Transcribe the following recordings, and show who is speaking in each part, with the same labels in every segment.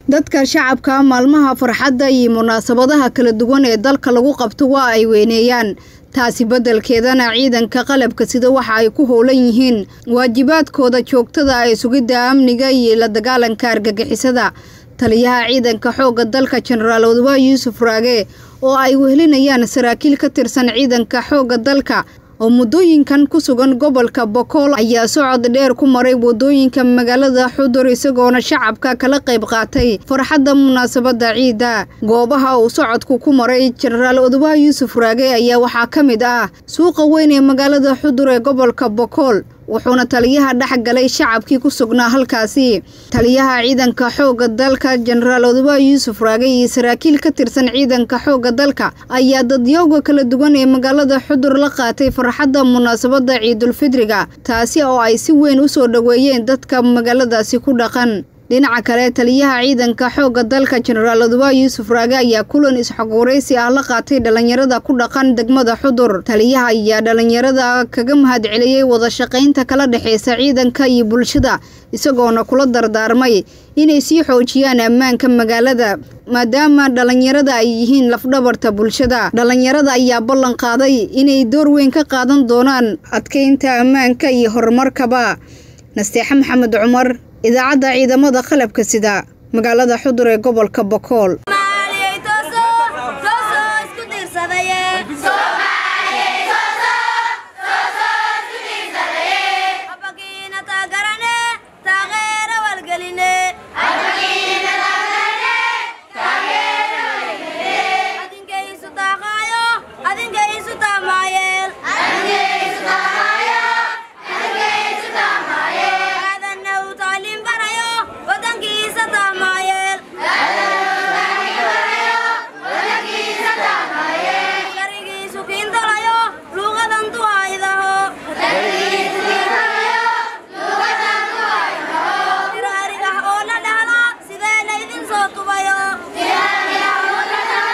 Speaker 1: dadka shacabka maalmaha farxadda iyo munaasabadaha kala duwan ee dalka lagu qabto waa ay weyneeyaan taasi beddelkeedana ciidanka qalabka sida waxa ay ku howlan yihiin waajibaadkooda joogtada ee sugidda amniga iyo la dagaalanka argagixisada taliyaha ciidanka xoogga dalka jenaraal odawa yuusuf raage oo ay wehelinayaan saraakiil ka tirsan ciidanka xoogga dalka oo muddooyinkan ku sugan gobolka bokool ayaa socod dheer ku maray waddooyinka magaalada xudur isagoona shacabka kala qayb qaatay farxadda munaasabadda ciidda goobaha uu socodku ku maray jenaraal odawa yuusuf raage ayaa waxaa ka mid ah suuqa weyn ee magaalada xudur ee gobolka bokool wuxuuna taliyaha dhex galay shacabkii ku sugnaa halkaasi taliyaha ciidanka xoogga dalka jenaraal odawa yuusuf raage iyo saraakiil ka tirsan ciidanka xoogga dalka ayaa dadyowga kala duwan ee magaalada xudur la qaatay farxadda munaasabadda ciidulfidriga taasi oo ay si weyn u soo dhoweeyeen dadka magaaladaasi ku dhaqan dhinaca kale taliyaha ciidanka xoogga dalka jenaraal odawa yuusuf raage ayaa kulan isxogwaraysi ah la qaatay dhallinyarada ku dhaqan degmada xudur taliyaha ayaa dhallinyarada kaga mahad celiyey wada shaqaynta kala dhexeysa ciidanka iyo bulshada isagoona kula dardaarmay inay sii xoojiyaan ammaanka magaalada maadaama dhallinyarada ay yihiin lafdhabarta bulshada dhallinyarada ayaa ballan qaaday inay door weyn ka qaadan doonaan adkeynta ammaanka iyo horumarkaba nasteexe maxamed cumar idaacadda ciidamada qalabka sida magaalada xudur ee gobolka bokool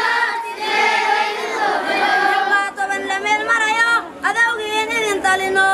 Speaker 2: Talino